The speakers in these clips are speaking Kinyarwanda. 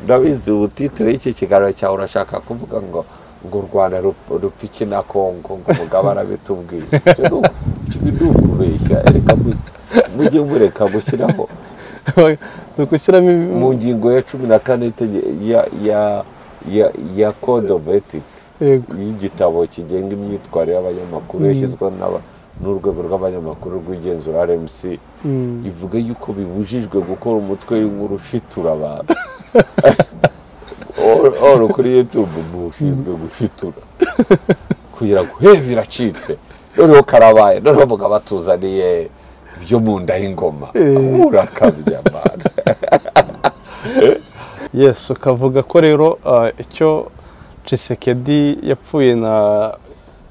urabizi ubutitire y'iki kiganiro cyawe urashaka kuvuga ngo ngo u rwanda rupfa iki na kongo ngo umugabo arabitubwiye ni ukubeshya reka mujye mureka gushyiraho ni ugushyiramo mu ngingo ya cumi na kane ya kode ofu etike y'igitabo kigenga imyitwarire y'abanyamakuru yashyizweho n'urwego rw'abanyamakuru rw'igenzura rmc ivuga yuko bibujijwe gukora umutwe w'inkuru ushitura abantu oro kuri yutube ushinzwe gushitura kugira ngo he biracitse noneho karabaye noneho mugabo atuzaniye ibyo mu nda y'ingoma urakabya abantu yesu ukavuga ko rero icyo cisekedi yapfuye na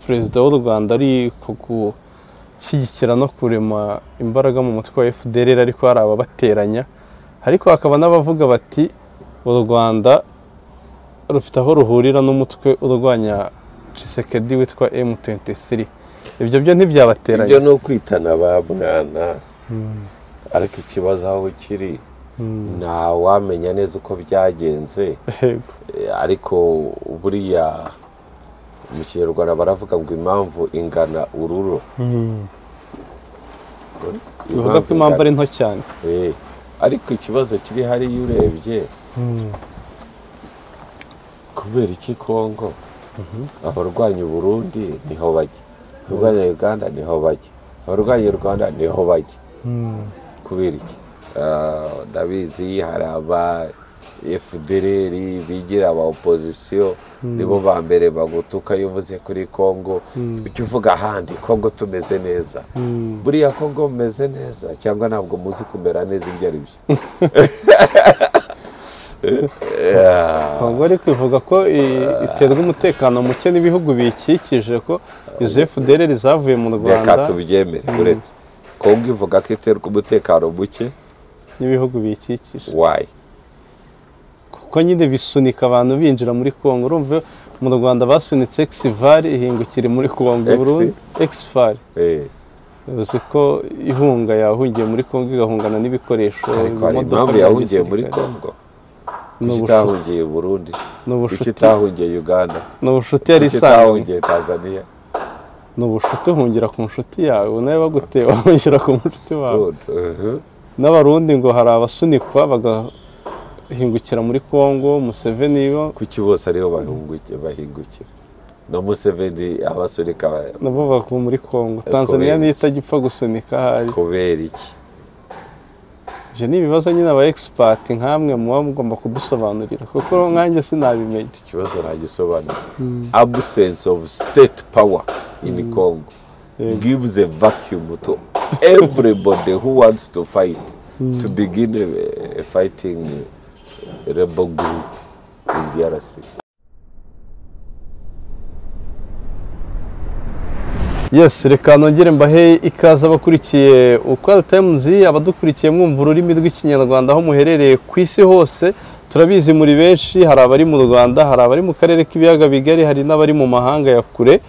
perezida w'u rwanda ari gushyigikira no kurema imbaraga mu mutwe wa fdr ariko hari ababateranya ariko hakaba n'abavuga bati u rwanda rufite aho ruhurira n'umutwe urwanya cisekedi witwa m23 ibyo byo ntibyabateranya ibyo ni ukwitana ba mwana ariko ikibazo aho kiri ntawamenya neza uko byagenze ariko buriya mu kinyarwanda baravuga ngo impamvu ingana ururo bivuga ko impamvu ari nto cyane ariko ikibazo kiri hariya urebye kubera iki kongo abarwanya uburundi niho bajya abarwanya uganda niho bajya abarwanya u rwanda niho bajya kubera iki ndabizi hari aba efudereri bigira aba opozisiyo nibo ba mbere bagutuka iyo uvuze kuri congo ujya uvuga ahandi congo tumeze neza buriya congo mumeze neza cyangwa ntabwo muzi kumera neza ibyo ari byo ntabwo ari kuvuga ko iterwa umutekano muke n'ibihugu biyikikije ko izo efudereri zavuye mu reka rwanda tubyemere uretse congo ivuga ko iterwa umutekano muke n'ibihugu biyikikije wayi kuko nyine bisunika abantu binjira muri congo urumva mu rwanda basunitse exivari ihingukira muri congo Exi? burundu exivari uzi ko ihunga yahungiye muri congo igahungana n'ibikoresho ariko hari amamodoka impamvu bya yahungiye muri gisirikare. congo Ni kuki ubushuti. itahungiye burundi ni kuki ubushuti itahungiye uganda ni ubushuti yari kuki isanzwe itahungiye tanzania ni ubushuti uhungira ku nshuti yawe nawe baguteye bahungira ku nshuti wawe Good. Mhm. n'abarundi ngo hari abasunikwa bagahingukira muri congo museveni bo kuki bose ariho bahunguki- bahingukira na museveni abasunika ba- nabo bavuye muri congo Kubera tanzania niyo iki? itajya gusunika ahari kubera iki ibyo ni ibibazo nyine aba expert nk'amwe muba mugomba kudusobanurira kuko nkanjye sinabimenya ikibazo ntagisobanura absence of state power in congo Yego. gives a vacuum to everybody who wants to fight to begin a, a fighting rebel group in drc yes reka nongere mbahe ikaze abakurikiye ukwari tayimuzi abadukurikiye mwumva ururimi rw'ikinyarwanda aho muherereye ku isi hose turabizi muri benshi hari abari mu rwanda hari abari mu karere k'ibiyaga bigari hari n'abari mu mahanga ya kure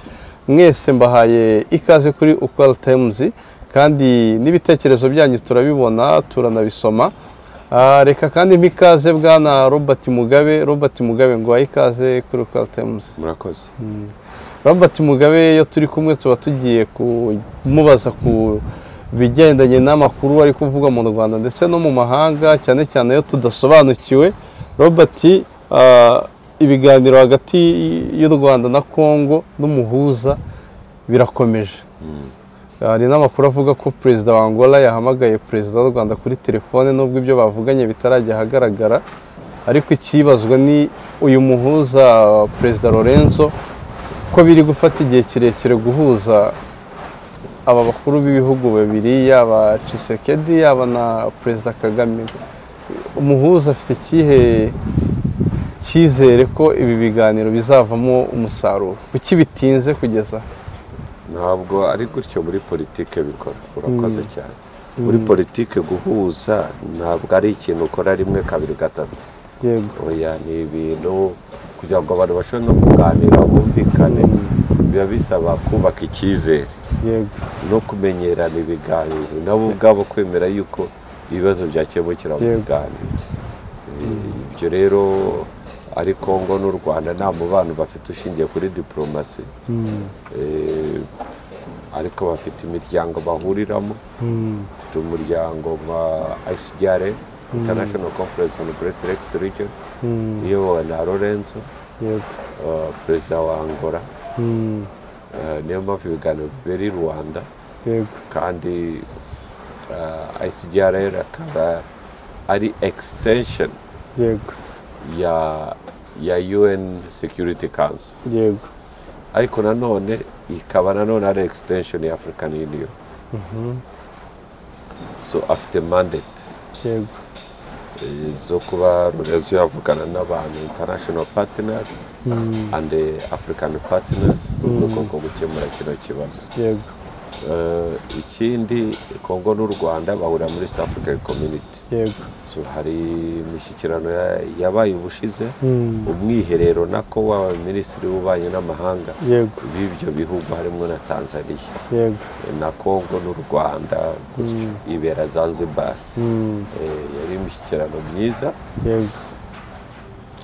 mwese mbahaye ikaze kuri ukwari tayimuzi kandi n'ibitekerezo byanyu turabibona turanabisoma Ah, reka kandi mpikaze bwana robert mugabe robert mugabe ngo wahe ikaze kuri ukwari tayimuzi murakoze Robert Mugabe iyo turi kumwe tuba tugiye kumubaza ku bigendanye n'amakuru ari kuvugwa mu Rwanda ndetse no mu mahanga cyane cyane iyo tudasobanukiwe Robert ah, ibiganiro hagati y'u Rwanda na Congo n'umuhuza birakomeje hari n'amakuru avuga ko perezida wa Angola yahamagaye perezida w'u Rwanda kuri telefone nubwo ibyo bavuganye bitarajya ahagaragara ariko ikibazwa ni uyu muhuza perezida Lorenzo ko biri gufata igihe kirekire guhuza aba bakuru b'ibihugu babiri yaba Tshisekedi yaba na perezida Kagame umuhuza afite ikihe cyizere ko ibi biganiro bizavamo umusaruro kuki bitinze kugeza aha? ntabwo ari gutyo muri politike bikora urakoze cyane muri politike guhuza ntabwo ari ikintu ukora rimwe kabiri gatatu yego oya ni ibintu kugira ngo abantu bashobore no kuganira bumvikane biba bisaba kubaka icyizere yego no kumenyerana ibiganiro nabo ubwabo kwemera yuko ibibazo byakemukira mu Yego. biganiro Eh, ibyo ibyo rero ari kongo n'u rwanda nta mubano bafite ushingiye kuri diporomasi Eh, ariko bafite imiryango bahuriramo bafite umuryango wa ICGR International Conference on Great Lakes Region iyobowe na Lorenzo yego eh, perezida wa Angola Mm, Eh, niyo mpamvu ibiganiro bibera i Rwanda yego kandi eh, ICGR akaba ari extension yego ya ya UN Security Council yego ariko nanone ikaba nanone ari extension ya African Union so afite mandate yego eh, zo kuba Lorenzo yavugana n'abantu international partners and eh, African partners mu rwego rwo gukemura kino kibazo yego Eh, ikindi Kongo n'u Rwanda bahurira muri East African Community yego so hari imishyikirano ya- yabaye ubushize Mm, umwiherero nako w'aba minisitiri w'ububanyi n'amahanga yego b'ibyo bihugu harimo na Tanzania yego na Kongo n'u Rwanda gutyo ibera Zanzibar Mm, Eh, yari imishyikirano myiza yego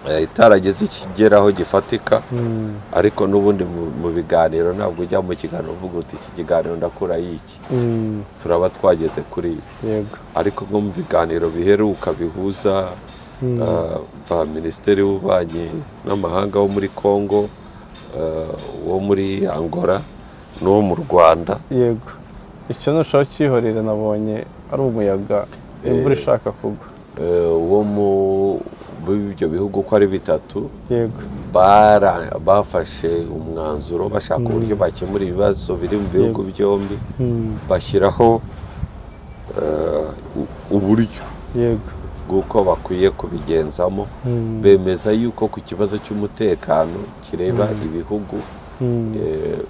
Eh, itarageze ikigeraho gifatika Mm, ariko n'ubundi mu- mu biganiro ntabwo ujya mu kiganiro uvuga uti iki kiganiro ndakura y'iki mm, turaba twageze kuri ibi yego ariko nko mu biganiro biheruka bihuza Mm. eh, ba minisitiri w'ububanyi n'amahanga wo muri Kongo eh, uwo muri Angola n'uwo mu Rwanda yego icyo ntushobora kihorera nabonye ari umuyaga imvura ishaka kugwa Eh, uwo mu b'ibyo bihugu uko ari bitatu yego bara- bafashe umwanzuro bashaka uburyo bakemura ibibazo biri mu bihugu byombi Mm, bashyiraho eh, u- uburyo yego bw'uko bakwiye kubigenzamo Mm, bemeza yuko ku kibazo cy'umutekano kireba ibihugu mm, eh, eh,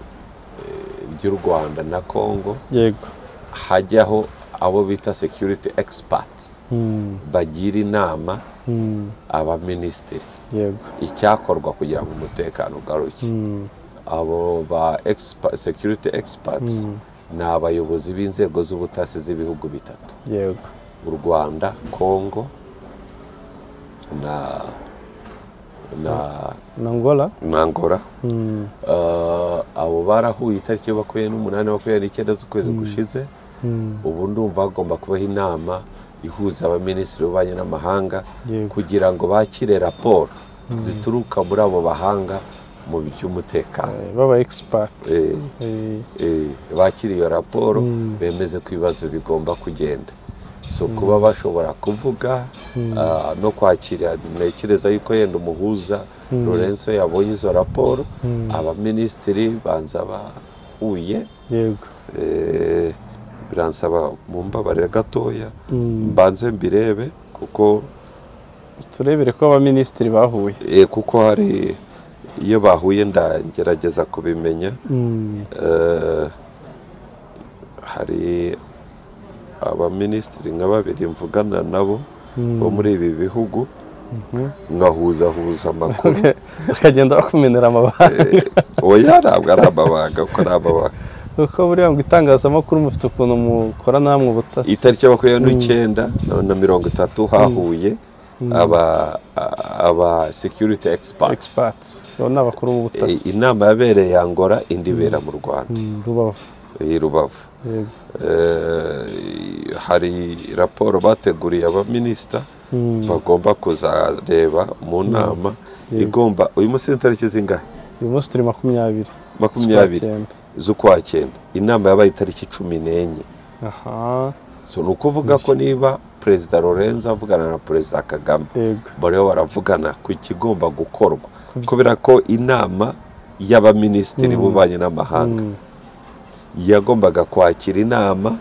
by'u rwanda na kongo yego hajyaho abo bita security experts Mm, bagira inama mm, abaminisitiri yego icyakorwa kugira ngo umutekano ugaruke Mm, abo ba expa- security experts ni abayobozi b'inzego z'ubutasi z'ibihugu bitatu yego u rwanda kongo na na nangola na angola Mm, Eh, abo barahuye itariki bakuye n'umunani bakuye n'icyenda z'ukwezi gushize mm, ubu ndumva hagomba kubaho inama ihuza abaminisitiri b'ububanyi n'amahanga Yego. kugira ngo bakire raporo zituruka muri abo bahanga mu by'umutekano eh, baba expert Eh, Eh, eh, bakire iyo raporo bemeze ko ibibazo bigomba kugenda so kuba bashobora kuvuga ah, no kwakira ntekereza yuko yenda umuhuza Lorenzo yabonye izo raporo abaminisitiri banza bahuye yego Eh, biransaba mumbabarira gatoya Mm. mbanze mbirebe kuko turebere ko abaminisitiri bahuye eh, kuko hari iyo bahuye ndagerageza kubimenya Mm, Eh, hari abaminisitiri nka babiri mvugana nabo bo muri ibi bihugu nkahuzahuza amakuru bakagenda bakumenera amabanga oya ntabwo ari amabanga kuko ari amabanga kuko buriya ngo itangazamakuru mufite ukuntu mukora namwe ubutasi itariki ya makumyabiri n'icyenda na- na mirongo itatu hahuye aba aba security experts expert abo ni abakuru Eh, b'ubutasi inama yabereye Angola indi ibera mu Rwanda Mm, rubavu i Rubavu yego Eh, hari raporo bateguriye abaminisita bagomba kuzareba mu nama igomba uyu munsi ni tariki zingahe uyu munsi turi makumyabiri makumyabiri Z'ukwa cyenda. z'ukwa cyenda inama yabaye itariki cumi n'enye aha so ni ukuvuga ko niba perezida Lorenzo avugana na perezida Kagame yego bariho baravugana ku kigomba gukorwa kubera ko inama y'abaminisitiri b'ububanyi n'amahanga Mm, yagombaga kwakira inama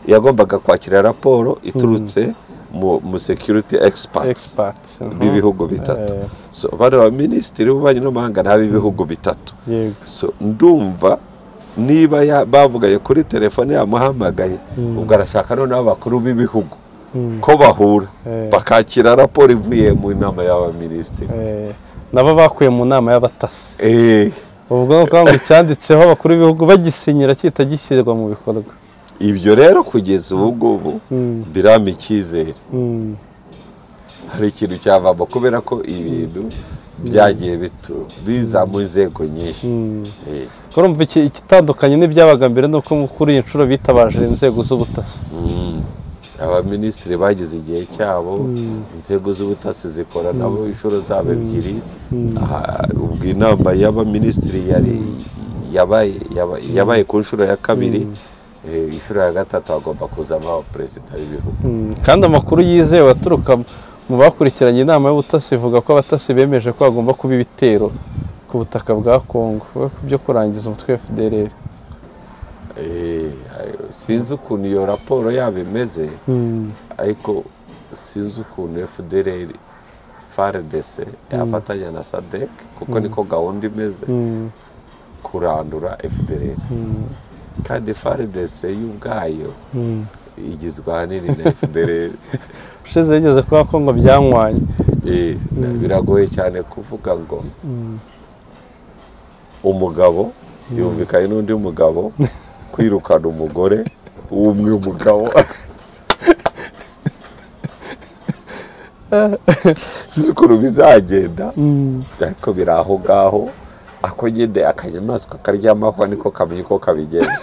yagombaga kwakira raporo iturutse mu, mu security experts expert aha. b'ibihugu bitatu Eh. so bano baminisitiri b'ububanyi n'amahanga ni ab'ibihugu bitatu yego so ndumva niba ya- bavugaye kuri telefone yamuhamagaye ubwo arashaka noneho abakuru b'ibihugu ko bahura Eh. bakakira raporo ivuye mu nama y'abaminisitiri Eh, nabo bakuye mu nama y'abatasi Eh, ubwo ni ukuvuga ngo icyanditseho abakuru b'ibihugu bagisinyira kita gishyirwa mu bikorwa ibyo rero kugeza ubu ngubu birama icyizere Mm, hari ikintu cyavamo kubera ko ibintu byagiye bitu- biza mu nzego nyinshi Eh, urumva iki- igitandukanye n'ibyabaga mbere ni uko kuri iyi nshuro bitabaje inzego z'ubutasi mm. abaminisitiri bagize igihe cyabo inzego z'ubutasi zikora nabo inshuro zabo ebyiri Aha, ubwo inama y'abaminisitiri yari yabaye yaba- yabaye ku nshuro ya kabiri Eh, inshuro ya gatatu hagomba kuzamo abaperezida b'ibihugu Mm, kandi amakuru yizewe aturuka mu bakurikiranye inama y'ubutasi ivuga ko abatasi bemeje ko hagomba kuba ibitero ku butaka bwa Kongo we ku byo kurangiza umutwe wa FDLR Eh, ayo- sinzi ukuntu iyo raporo yabo imeze ariko sinzi ukuntu FDLR FARDC yafatanya na SADC kuko niko gahunda imeze Mm, kurandura FDLR mm, kandi FARDC yo ubwayo mm. igizwe ahanini na FDLR ushize yigeze kuba Kongo byanywanye Eh, biragoye cyane kuvuga ngo Mm, umugabo yumvikanye n'undi mugabo kwirukana umugore w'umwe umugabo sinzi ukuntu bizagenda mm. ariko biri aho ngaho ako nyine akanyamaswa karyamaho niko kamenya uko kabigenza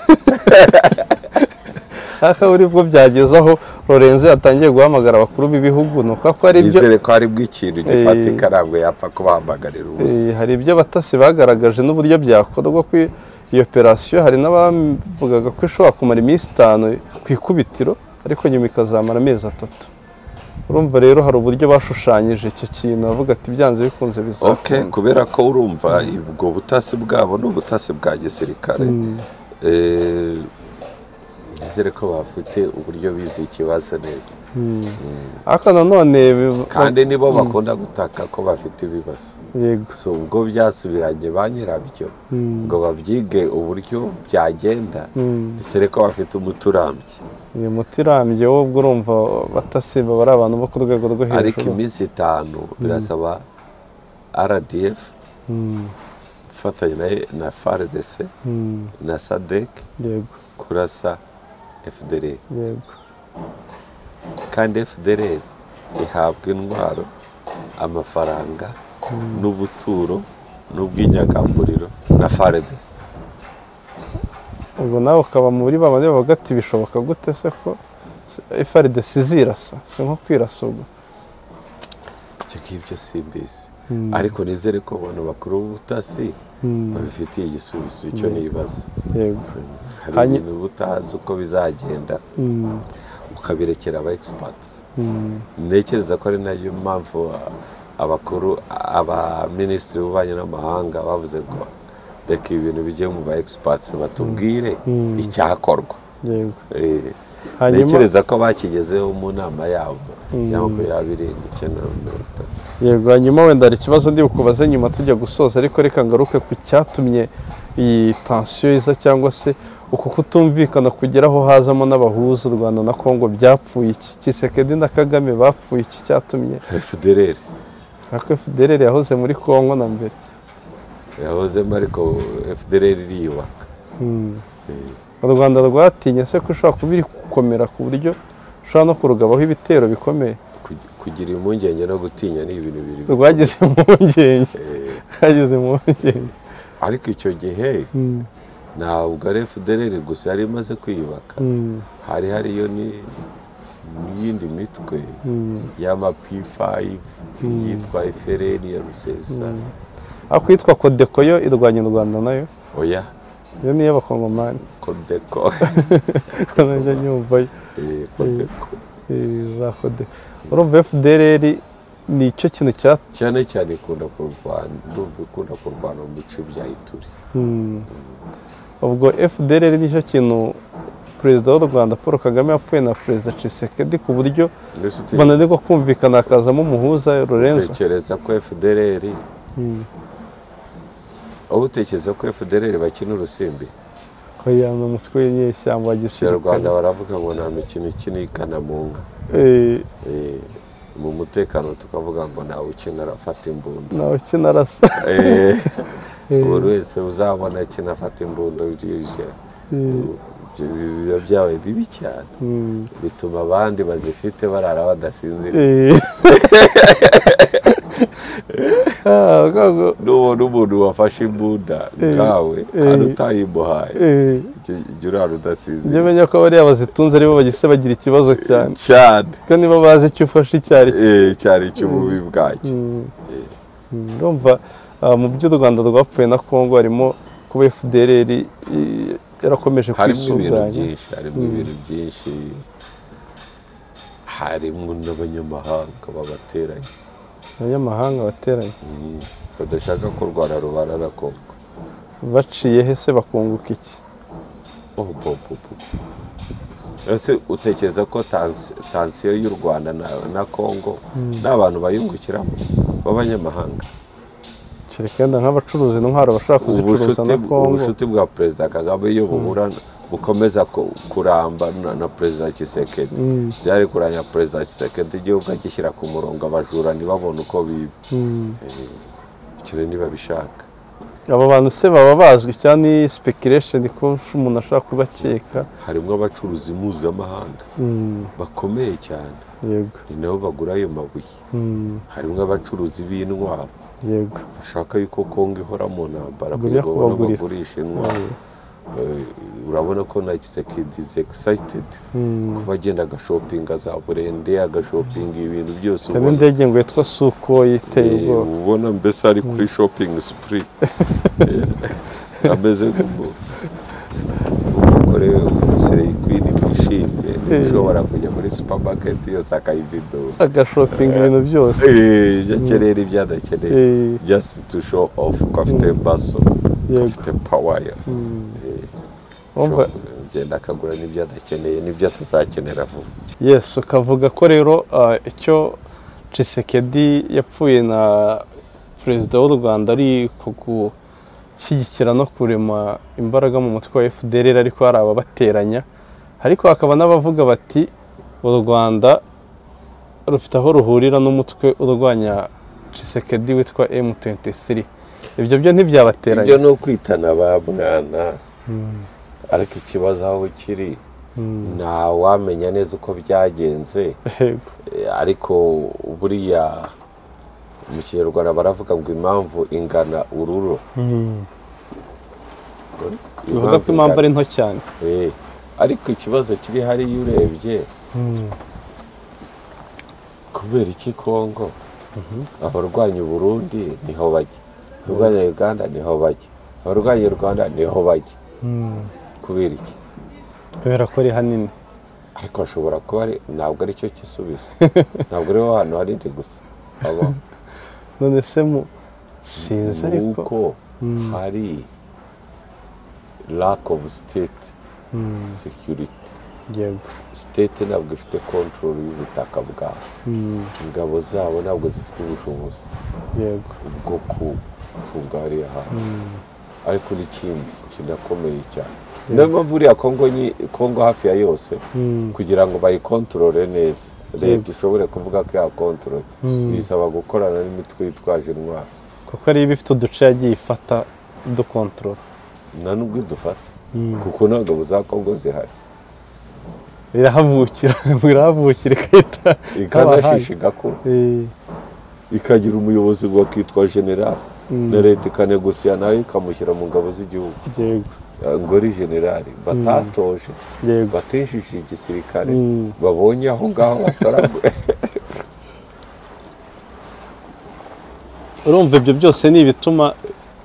ariko buri bwo byageze aho Lorenzo yatangiye guhamagara abakuru b'ibihugu ni ukuvuga ko hari ibyo bizere ko haribwo ikintu gifatika ntabwo yapfa kubahamagarira ubusa Eh, hari ibyo abatasi bagaragaje n'uburyo byakorwa ku iyo operasiyo hari n'abavugaga ko ishobora kumara iminsi itanu ku ikubitiro ariko nyuma ikazamara amezi atatu urumva rero hari uburyo bashushanyije icyo kintu bavuga ati byanze bikunze Okay, bizakunda kubera ko urumva ubwo butasi bwabo ni ubutasi bwa gisirikare Eh, nizere ko bafite uburyo bize ikibazo neza ariko nanone bi- kandi nibo bakunda gutaka ko bafite ibibazo yego so ubwo byasubiranye ba nyirabyo ngo babyige uburyo byagenda Mm. bisere ko bafite umuti urambye uyu muti urambye wo ubwo urumva abatasi baba ari abantu bo ku rwego rwo ariko hejuru iminsi itanu birasaba rdf Mm, ifatanya na- na fardc mm, na sadec yego kurasa fdr yego kandi fdr ihabwa intwaro amafaranga n'ubuturo n'ubwinyagamburiro na fardc ubwo nawe ukaba muri ba bandi bavuga ati bishoboka gute se ko FRDC izirasa si nko kwirasa ubwo ibyo ngibyo simbizi ariko nizere ko abantu bakuru b'ubutasi babifitiye igisubizo icyo nibaza yego hari Hanyu- ibintu butazi uko bizagenda Mm, ukabirekera aba egisipatisi mm, ntekereza ko ari nayo mpamvu a- abakuru abaminisitiri b'ububanyi n'amahanga bavuze ngo reka ibi bintu bijye mu ba egisipatisi batubwire icyakorwa yego Eh, Hanyuma- ntekereza ko bakigezeho mu nama yabo ya makumyabiri n'icyenda na mirongo itatu yego hanyuma wenda hari ikibazo ndi bukubaze nyuma tujya gusoza ariko reka ngaruke ku cyatumye iyi tansiyo iza cyangwa se uku kutumvikana kugeraho hazamo n'abahuza u Rwanda na Kongo byapfuye iki Kisekedi na Kagame bapfuye iki cyatumye fdr ariko FDLR yahoze muri Kongo na mbere yahozemo ariko fdr iriyubaka Mm. u rwanda rwatinye se ko ishobora kuba iri gukomera ku buryo ushobora no kurugabaho ibitero bikomeye Ku- kugira impungenge no gutinya ni ibintu biri rwagize impungenge Eh, rwagize impungenge ariko icyo gihe ntabwo ari fdr gusa yari imaze kwiyubaka Mm, hari hariyo ni- n'iyindi mitwe mm. y'amapi5 yitwa ifereni ya rusesa ariko iyitwa kodeko yo irwanya u rwanda nayo oya iyo ni iy'abakongomani kodeko ko najya nyumvayo Eh, kodeko Eh, za kodeko urumva fdrr ni icyo kintu cya cyane cyane ikunda kurwana ndumva ikunda kurwana mu bice bya ituri Mm. ubwo fdrr nicyo kintu perezida w'u rwanda paul kagame yapfuye na perezida cisekedi ku buryo Mbese mbona ariko kumvikana hakazamo umuhuza Lorenzo utekereza ko fdr Mm. wowe utekereza ko fdr bakina urusimbi oya ni umutwe w'inyeshyamba wa gisirikare abanyarwanda baravuga ngo nta mikino ikina ikanamunga Eh, Eh, mu mutekano tukavuga ngo ntawe ukina arafata imbunda nawe ukina arasa Eh, buri wese uzabona ikintu afata imbunda bije ibyo biba byabaye bibi cyane Mm. bituma abandi bazifite barara badasinzira Eh, Ah, urwango- n'ubona umuntu wafashe imbunda nkawe kandi utayimuhaye eh, jya- jya urara njye udasinziriye menya ko bariya bazitunze aribo bagise bagira ikibazo cyane cyane kuko nibo bazi icyo ufashe icyo ari cyo Eh, cyane icy'ububi bwacyo Mm. Mm, ndumva ah, mu byo u rwanda rwapfuye na kongo harimo kuba fdr i- i- yarakomeje harimo ibintu kwisuganya byinshi harimo ibintu byinshi harimo n'abanyamahanga babateranye abanyamahanga bateranye Mm. badashaka ko u rwanda rubana na kongo baciye he se bakunguka iki Oh, bo, bo, bo. ese utekereza ko tansi- tansiyo y'u rwanda na, na kongo nta bantu bayungukiramo b'abanyamahanga kereka yenda nk'abacuruzi intwaro bashobora kuzicuruza ubucuti na kongo ubucuti bwa perezida kagame iyo buhura bukomeza ku- kuramba na, na perezida kisekedi byari kuranya perezida kisekedi igihugu agishyira ku murongo abajura ntibabone uko biba Mm. icyo rero ntibabishaka abo bantu se baba bazwi cyane ni speculation ko umuntu ashobora kubakeka harimo abacuruzi mpuzamahanga Mm, bakomeye cyane yego ni nabo bagura ayo mabuye Mm, harimo abacuruzi b'intwaro yego bashaka yuko kongo ihora mu ntambara Bajya kugira ngo babone kubagurira. bagurisha intwaro Eh, urabona ko na kisekedi is excited Mm. kuba agenda agashopinga za burende agashopinga ibintu byose cyane indege ngo yitwa suko yiteye Eh, ubwoba ubona mbese ari kuri shopping spree Eh, ameze nk'umu- umugore umusereyi kwini wishimye ushobora kujya muri supermarket yose akayividora agashopinga ibintu byose Eh, ibyo akenera ibyo adakeneye Eh, just to show off ko afite baso ko Yego. afite pawaya wumva agenda akagura n'ibyo adakeneye n'ibyo atazakenera vuba Yes, ukavuga ko rero ah, icyo Tshisekedi yapfuye na perezida w'u Rwanda ari ku gushyigikira no kurema imbaraga mu mutwe wa FDR ariko hari ababateranya ariko hakaba n'abavuga bati u Rwanda rufite aho ruhurira n'umutwe urwanya Tshisekedi witwa M23 ibyo byo ibyo ntibyabateranya ni ukwitana ba mwana ariko ikibazo aho kiri ntawamenya neza uko byagenze Yego. Eh, ariko buriya mu kinyarwanda baravuga ngo impamvu ingana ururo bivuga ko impamvu ari nto cyane Eh, ariko ikibazo kiri hariya urebye kubera iki kongo abarwanya uburundi niho bajya abarwanya uganda niho bajya abarwanya u rwanda niho bajya kubera iki kubera ko ari hanini ariko hashobora kuba ari ntabwo ari cyo gisubizo ntabwo ari ho hantu hanini gusa aba none se mu sinzi ariko nuko hari lack of state security yego state ntabwo ifite control y'ubutaka bwawe Mm, ingabo zabo ntabwo zifite ubushobozi yego bwo gucunga hariya hantu ariko n'ikindi kinakomeye cyane niyo mpamvu uriya kongo nyi- kongo hafi ya yose Mm, kugira ngo bayikontorore neza leta ishobore kuvuga ko yakontorore Mm. bisaba gukorana n'imitwe yitwaje intwaro kuko ari ibifite uduce yagiye ifata dukontorora nta n'ubwo idufata kuko ntabwo za kongo zihari irahavukira ngo irahavukira ikahita ikanashisha igakura Eh, ikagira umuyobozi wakitwa generali na leta ikanegosiya nayo ikamushyira mu ngabo z'igihugu yego Eh, ngo ari generali batatoje yego batishije igisirikare Mm. babonye aho ngaho bataragwe urumva ibyo byose ni ibituma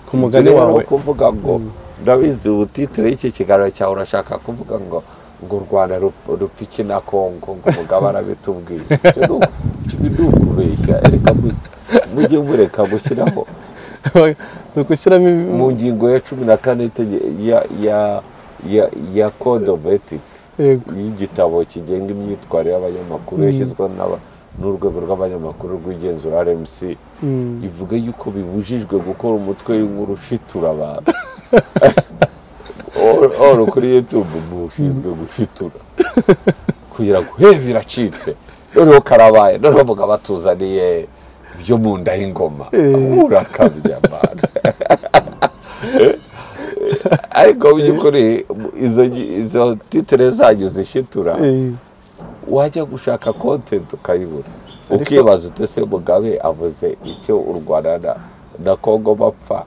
ku mugani Tureba wawe no kuvuga ngo ndabizi ubutitire y'iki kiganiro cyawe urashaka kuvuga ngo ngo u rwanda rupfa rupfa iki na kongo ngo umugabo arabitubwiye Ibyo ni u- ibi ni ukubeshya reka mu- mujye mureka gushyiraho ni ugushyiramo ibi- mu ngingo ya cumi na kane y'itege- ya ya ya ya code of ethics yego y'igitabo kigenga imyitwarire y'abanyamakuru yashyizweho n'aba- n'urwego rw'abanyamakuru rw'igenzura RMC Mm, ivuga yuko bibujijwe gukora umutwe w'inkuru ushitura abantu Or- or kuri yutube ubu ushinzwe gushitura kugira ngo he biracitse noneho karabaye noneho mugabo atuzaniye byo mu nda y'ingoma urakabya mana ariko mu by'ukuri izo ngi- izo titire zanyu zishitura eh, wajya gushaka kontenti ukayibura ukibaza ute se mugabe avuze icyo u rwanda na- na kongo bapfa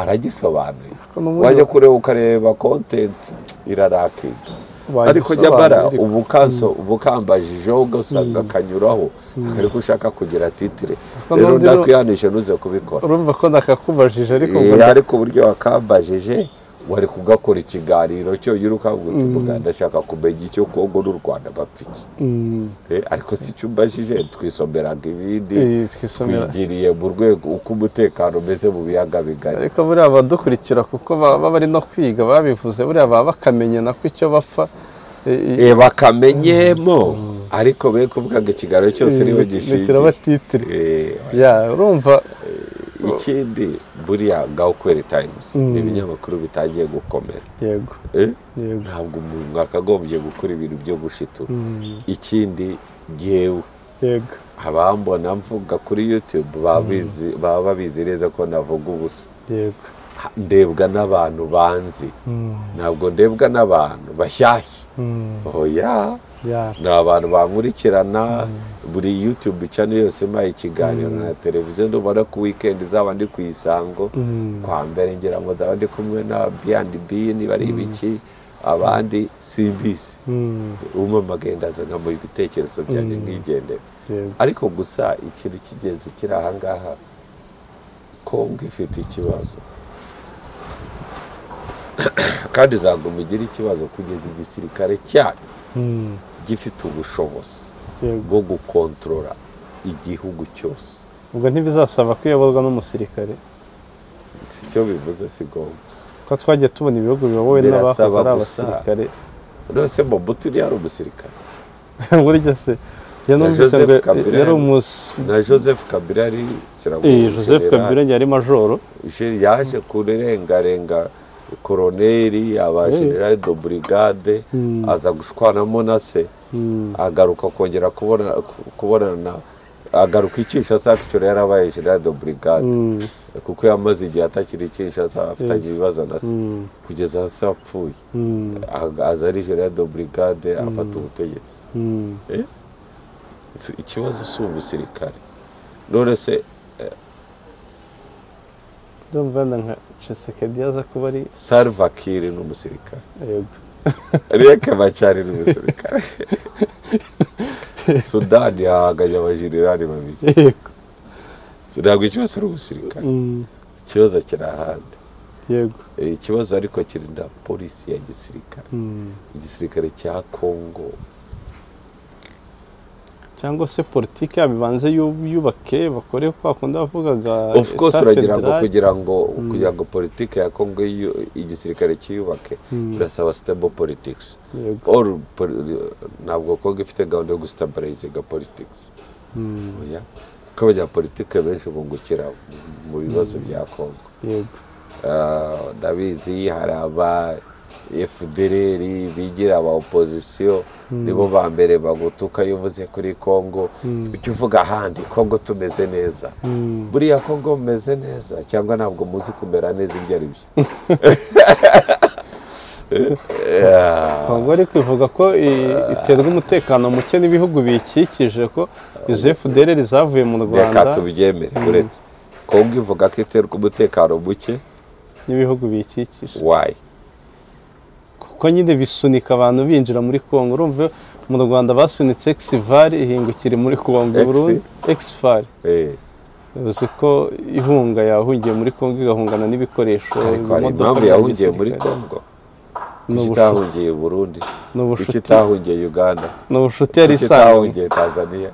aragisobanuye Ariko n'ubundi wajya kureba ukareba kontenti irarakinga Bagisobanuye, ariko nyamara ariko. ubukaso ubukambajije ugasanga akanyuraho akari ko ushaka kugira titire Ariko rero n'undi ro- ndakwihanisha ntuze kubikora urumva ko nakakubajije ariko ngo Eh, ariko uburyo wakambajije wari kugakora ikiganiro cyo yirukanguka uti ndashaka kumenya icyo kongo n'u rwanda bapfa iki Mm, Eh, ariko si cyo umbajije twisomeraga ibindi eh, twisomera twigiriye mu rwego uko umutekano umeze mu biyaga bigari ariko buriya abadukurikira kuko baba bari no kwiga babivuze buriya baba bakamenya nako icyo bapfa Eh, eh, Eh, bakamenyemo ariko be kuvuga ngo ikiganiro cyose niwe gishingiye batitire Eh, ya urumva ikindi buriya gakweri tayimusi ni ibinyamakuru bitangiye gukomera yego Eh, yego ntabwo umuntu akagombye gukora ibintu byo gushitura Mm, ikindi ngewe yego abambona mvuga kuri yutube baba bizi- baba babizi neza ko navuga ubusa yego ndebwa n'abantu banzi Mm, ntabwo ndebwa n'abantu bashyashya mm, oya ya ni abantu bankurikirana buri yutube channel yose impaye ikiganiro na televiziyo ndubona ku wikendi zaba ndi ku isango Mm, kwa mbere ngira ngo nzaba ndi kumwe na B&B niba ari ibiki abandi simbisi mm, umamagaye ndazana mu ibitekerezo byanjye nkigendera yego ariko gusa ikintu kigeze kiri ahangaha kongo ifite ikibazo kandi izaguma igira ikibazo kugeza igisirikare cyayo Mm, gifite ubushobozi yego bwo gukontorora igihugu cyose ubwo ntibizasaba kuyoborwa n'umusirikare si cyo bivuze si ngombwa ko twagiye tubona ibihugu biyobowe Birasaba n'abahoze ari gusa. abasirikare nose mobutu yari umusirikare burya se njye numvise Joseph ngo Kabila yari yari- umus na joseph kabila yari Eh, Joseph Kabila yari majoro Gen- yaje kurengarenga koroneri abajenerali do brigade Mm. aza gushwanamo na se Mm, agaruka kongera kubona ku- kubonana agaruka i kinshasa akicoro yarabaye general do brigade mm, kuko yamaze igihe atakiri i kinshasa afitanye ibibazo na se mm, kugeza hasi apfuye mm, Aga- aza ari general do brigade afata ubutegetsi mm. Eh? Si- ikibazo si umusirikare none se ndumva wenda nka Tshisekedi yaza kuba ari salva kiir ni umusirikare yego Riek Machar ni umusirikare sudani yahanganye abajenerali babiri yego ntabwo ikibazo ari umusirikare Mm, ikibazo kiri ahandi yego Eh, ikibazo ariko kiri na polisi ya gisirikare Mm. igisirikare cya kongo cyangwa se politiki yabo ibanze yu- yubake bakore kwa kundi bavugaga of course Etat uragira ngo Federal. kugira ngo kugira ngo politiki ya kongo yu- igisirikare cyiyubake birasaba stable politics yego or poli- ntabwo kongo ifite gahunda yo gusitabarayizinga politics Mm, oya kuko abanyapolitike benshi bungukira mu- mu bibazo bya kongo yego Ah, ndabizi hari aba fdr bigira aba opozisiyo nibo ba mbere bagutuka iyo uvuze kuri kongo ujya uvuga ahandi kongo tumeze neza Mm, buriya kongo mumeze neza cyangwa ntabwo muzi kumera neza ibyo ari byo Yeah. Kongo ari kwivuga ko i- iterwa umutekano muke n'ibihugu biyikikije ko izo FDLR zavuye mu reka Rwanda tubyemere uretse kongo ivuga ko iterwa umutekano muke n'ibihugu biyikikije wayi kuko nyine bisunika abantu binjira muri Kongo urumva mu Rwanda basunitse Exval ihingukira muri Kongo Ex- Burundi Exval Eh, uzi ko ihunga yahungiye muri Kongo igahungana n'ibikoresho ariko hari imodoka impamvu bya yahungiye muri gisirikare. kongo Ni kuki ubushuti. itahungiye i burundi ni kuki ubushuti itahungiye uganda ni ubushuti yari Kuki isanzwe itahungiye tanzania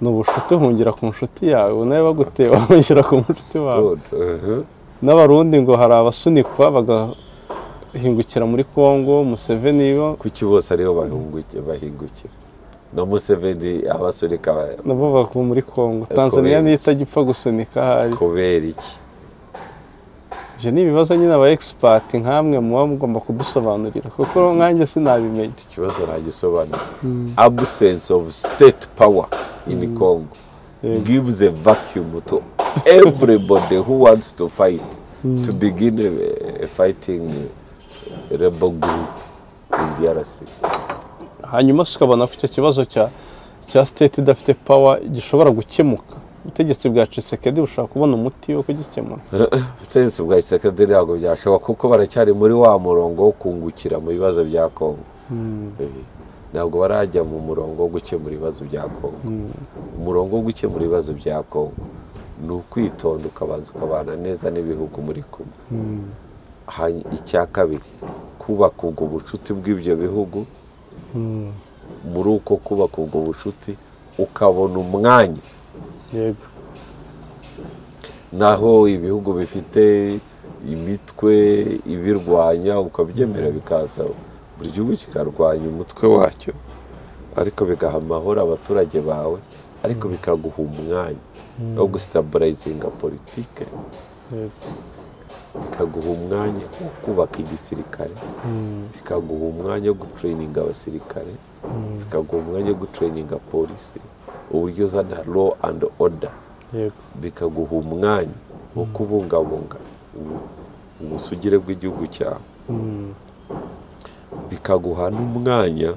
ni ubushuti uhungira ku nshuti yawe nawe baguteye bahungira ku nshuti wawe Good. Mhm. n'abarundi ngo hari abasunikwa bagahingukira muri Kongo Museveni bo kuki bose ariho bahunguki- bahingukira na museveni abasunika ba- nabo bavuye muri Kongo Kubera Tanzania niyo iki? itagipfa gusunika ahari kubera iki Ibyo ni ibibazo nyine aba expert nkamwe muba mugomba kudusobanurira kuko nkanjye sinabimenya ikibazo ntagisobanura absence of state power in congo Yego. gives a vacuum to everybody who wants to fight to begin a, a fighting rebel group in drc hanyuma tukabona ko icyo kibazo cya cya siteti idafite pawa gishobora gukemuka ubutegetsi bwa cisekedi bushobora kubona umuti wo kugikemura ubutegetsi bwa kisekedi ntabwo byashoboka kuko baracyari muri wa murongo wo kungukira mu bibazo bya kongo Eh, ntabwo barajya mu murongo wo gukemura ibibazo bya kongo umurongo wo gukemura ibibazo bya kongo ni ukwitonda ukabanza ukabana neza n'ibihugu muri kumwe Hany- icya kabiri kubaka ubwo bucuti bw'ibyo bihugu muri uko kubaka ubwo bucuti ukabona umwanya yego naho ibihugu bifite imitwe ibirwanya ukabyemera bikaza buri gihugu kikarwanya umutwe wacyo ariko bigaha amahoro abaturage bawe ariko bikaguha umwanya wo gusitaburezinga politike yego bikaguha umwanya wo kubaka igisirikare bikaguha umwanya wo gutreyininga abasirikare bikaguha umwanya wo gutreyininga polisi uburyo uzana law and order yego bikaguha umwanya wo kubungabunga ubu- ubusugire bw'igihugu cyawe bikaguha n'umwanya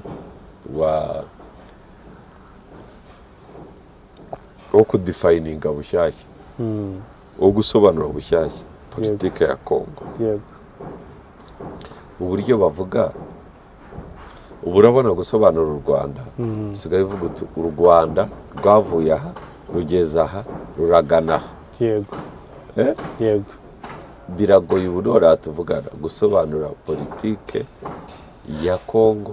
wa wo kudifayininga bushyashya wo gusobanura bushyashya politike ya kongo yego uburyo bavuga ubu urabona gusobanura u rwanda usigaye uvuga uti u rwanda rwavuye aha rugeze aha ruragana aha yego Eh? yego biragoye ubu noneho tuvugana gusobanura politike ya kongo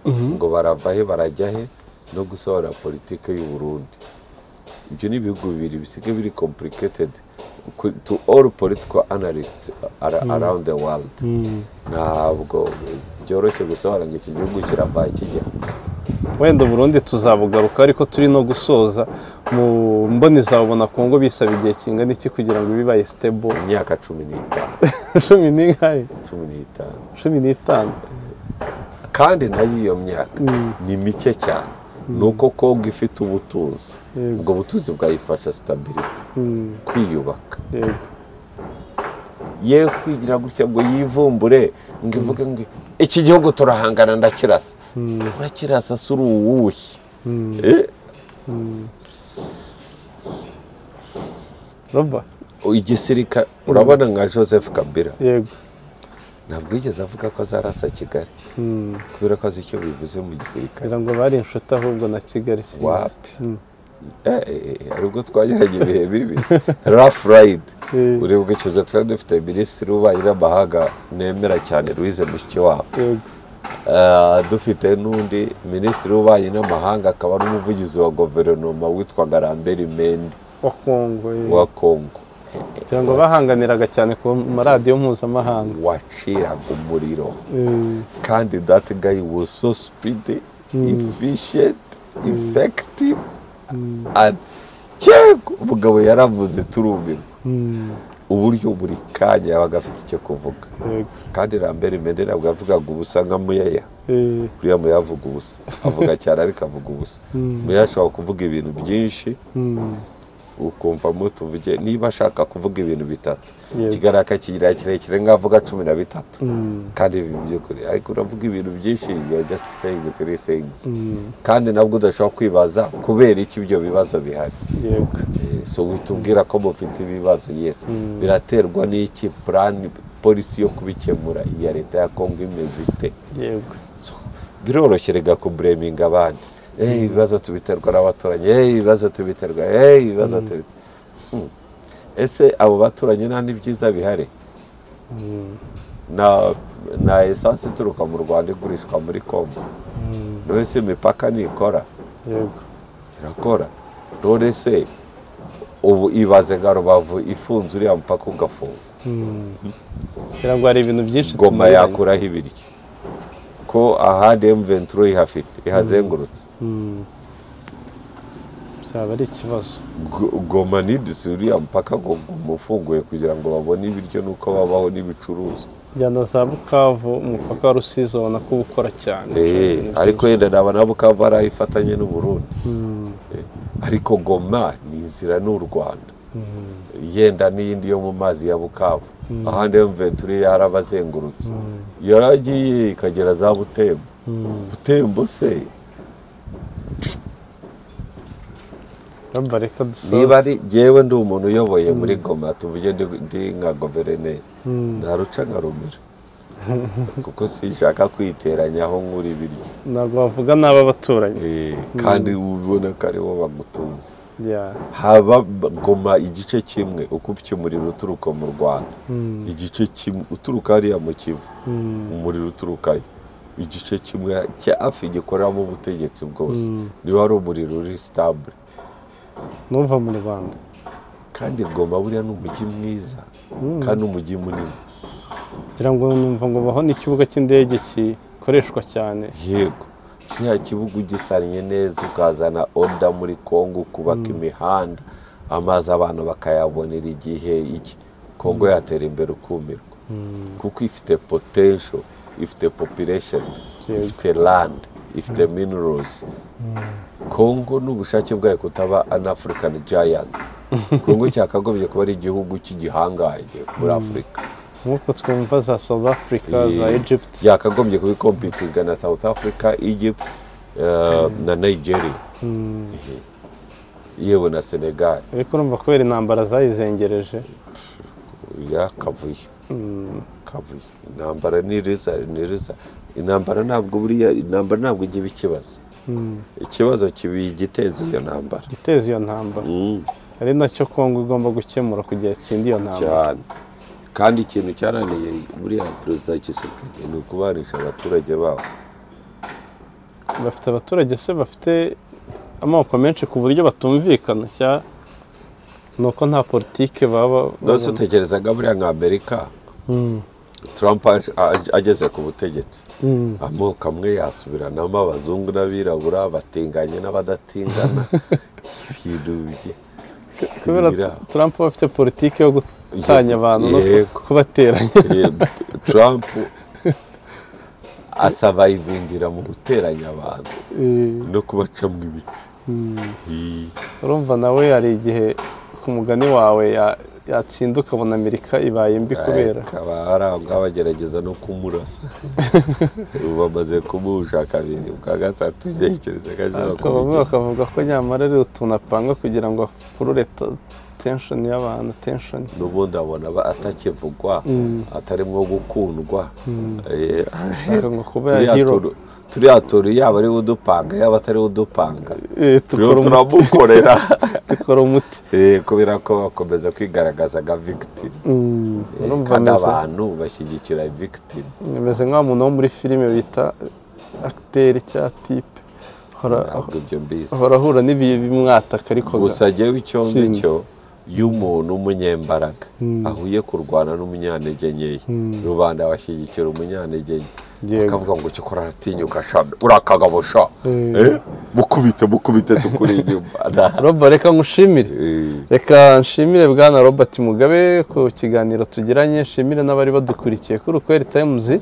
ngo barava he barajya he no gusobanura politike y'u Burundi ibyo ni ibihugu bibiri bisigaye biri complicated Ku- to all political analysts ara- around the world ntabwo byoroshye gusobanura ngo iki gihugu kirava he kijya he. wenda burundu tuzabugaruka ariko turi no gusoza mu mboni zabona kongo bisaba igihe kingana iki kugira ngo bibaye sitebo imyaka cumi n'itanu cumi n'ingahe cumi n'itanu cumi n'itanu kandi nayo iyo myaka ni mike cyane ni uko kongo ifite ubutunzi Yego. ubwo butunzi bwayifasha sitabiriti Mm, kwiyubaka yego yewe kwigira gutya ngo yivumbure ngo ivuge ngo iki gihugu turahangana ndakirasa urakirasa si uri uwuhe Eh, roba igisirikare urabona nka joseph kabila yego ntabwo yigeze avuga ko azarasa kigali Mm, kubera ko azi icyo bivuze mu gisirikare ngira ngo bari inshuti ahubwo na kigali sinzi Wapi. Mm, Eh, eh, eh, hari ubwo twageraga ibihe bibi rafu rayidi Eh. ureba icyo twari dufite minisitiri w'ububanyi n'amahanga nemera cyane louise mushikiwabo yego Eh, dufite n'undi minisitiri w'ububanyi n'amahanga akaba n'umuvugizi wa guverinoma witwaga ramberi mendi wa kongo eh. wa kongo ngira ngo bahanganiraga cyane ku maradiyo mpuzamahanga waciraga umuriro Eh, kandi that guy was so speedy efficient effective and yego umugabo yaravuze turumirwa mm, uburyo buri kanya yabaga afite icyo kuvuga yego kandi ramberi mendi ntabwo yavugaga ubusa nka muyeya Eh, kuriya muyeya avuga ubusa avuga cyane ariko avuga ubusa muyeya ashobora kuvuga ibintu byinshi mm, ukumva mu tuvuge niba ashaka kuvuga ibintu bitatu Yego. kigaragara akakigira kirekire nk'avuga cumi na bitatu mm, kandi ibi by'ukuri ariko uravuga ibintu byinshi you are just saying three things mm, kandi nabwo udashobora kwibaza kubera iki ibyo bibazo bihari yego Eh, so witubwira ko mufite ibibazo yes biraterwa n'iki plan polisi yo kubikemura iya leta ya kongo imeze ite yego So, biroroshye rega kubureminga abandi Eh, ibibazo tubiterwa n'abaturanyi Eh, ibibazo tubiterwa Eh, ibibazo tubi- Hmm. ese abo baturanyi nta n'ibyiza bihari na na esanse ituruka mu rwanda igurishwa muri congo none se imipaka ntikora yego irakora none se ubu ibaze nka rubavu ifunze uriya mupaka ugafunga ngira ngo hari ibintu byinshi goma tunyuranye. yakuraho ibiryo ko ahandi emuventuro ihafite ihazengurutse Mm. byaba ari ikibazo Go- goma nidisi uriya mupaka ngo guma ufunguye kugira ngo babone ibiryo n'uko babaho n'ibicuruzwa njyana za bukavu umupaka wa rusizi ubona ko uba ukora cyane Eh, ariko yenda naba na bukavu arayifatanye n'u Burundi Eh, ariko goma ni inzira n'u Rwanda yenda n'iyindi yo mu mazi ya bukavu ahandi yo mventure yarabazengurutse yaragiye ikagera za butembo butembo se ramba reka dusoze niba ari ngewe ndi umuntu uyoboye muri goma tuvuge ndi ndi nka guverineri ntaruca nkarumira kuko sinshaka kwiteranyaho nk'uri ibiryo ntabwo wavuga nabi abaturanyi Eh, kandi ubona ko ariwo bamutunze Yeah. haba goma igice kimwe uko upfa umuriro uturuka mu rwanda igice kimwe uturuka hariya mu kivu umuriro uturukayo igice kimwe cya hafi gikoreramo ubutegetsi bwose niba hari umuriro uri sitabure n'uva mu rwanda kandi goma buriya ni umujyi mwiza kandi umujyi munini kugira ngo numva ngo baho n'ikibuga cy'indege gikoreshwa cyane yego kiriya kibuga ugisannye neza ukazana oda muri kongo ukubaka imihanda amazi abantu bakayabonera igihe iki kongo yatera imbere ukumirwa kuko ifite potensho ifite population Yego. ifite land ifite minerals kongo n'ubushake bwayo kutaba an african giant kongo cyakagombye kuba ari igihugu cy'igihangange muri afurika nk'uko twumva za south africa za Eh, egypt byakagombye kubikompitinga na south africa egypt eh, na nigeria Eh, yewe na senegal ariko urumva kubera intambara zayizengereje yakavuye kavuye intambara ni riza ni riza intambara ntabwo buriya intambara ntabwo igira ikibazo ikibazo kiba igiteza iyo ntambara iteza iyo ntambara Mm, ari nacyo kongo igomba gukemura kugira itsinde iyo ntambara cyane kandi ikintu cyananiye buriya perezida Tshisekedi ni ukubanisha abaturage babo bafite abaturage se bafite amoko menshi ku buryo batumvikana cya ni uko nta politike baba nose utekerezaga buriya nka amerika Mm. Trump aje- aje- ageze ku butegetsi amoko amwe yasubiranamo abazungu n'abirabura batinganye n'abadatingana ibintu bye- kubera bira- Trump aba afite politike yo gutanya abantu no Yego. kubateranya Eh, Trump asavayivingira mu guteranya abantu no kubacamo ibice Ii, urumva nawe hari igihe ku mugani wawe ya- yatsinda ukabona amerika ibaye mbi kubera akaba ari aho ngaho bagerageza no kumurasa ubu bamaze kumuhusha kabiri bwa gatatu ntekereza ko ashaka Ariko bamwe kumugeza- bakavuga ko nyamara ari utuntu apanga kugira ngo akurure tenshoni y'abantu tenshoni n'ubundi abona aba atakivugwa atarimo gukundwa Eh, bakavuga ngo kuba ya turiya hero turu- turiya turu yaba ari udupanga yaba atari udupanga eh, turiho dukora umuti- turamukorera dukora umuti Eh, kubera ko bakomeza kwigaragaza nka victime Mm, Eh, urumva kandi ameze abantu bashyigikira victime ameze nk'wa muntu wo muri filime bita akiteri cyangwa tipe ahora ntabwo ibyo mbizi ahora ahura n'ibihe bimwataka ariko ga- gusa jyewe icyo nzi Sindi. cyo iyo umuntu w'umunyembaraga ahuye kurwana n'umunyantege nkeya rubanda bashyigikira umunyantege nke Yego. bakavuga ngo cyo kora aratinyuka shami urakagabo sha Eh, mukubite mukubite tukuri inyuma Na- Roba reka ngushimire Eh, reka nshimire bwana robert mugabe ku kiganiro tugiranye nshimire n'abari badukurikiye kuri ukweri tayimuzi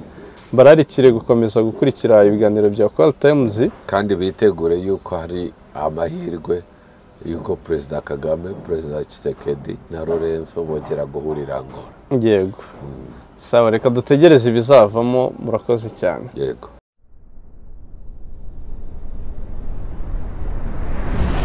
bararikire gukomeza gukurikira ibiganiro bya kweri tayimuzi kandi bitegure yuko hari amahirwe yuko perezida kagame perezida kisekedi na lorenzo bongera guhurira ngora yego sawa reka dutegereze ibizavamo murakoze cyane yego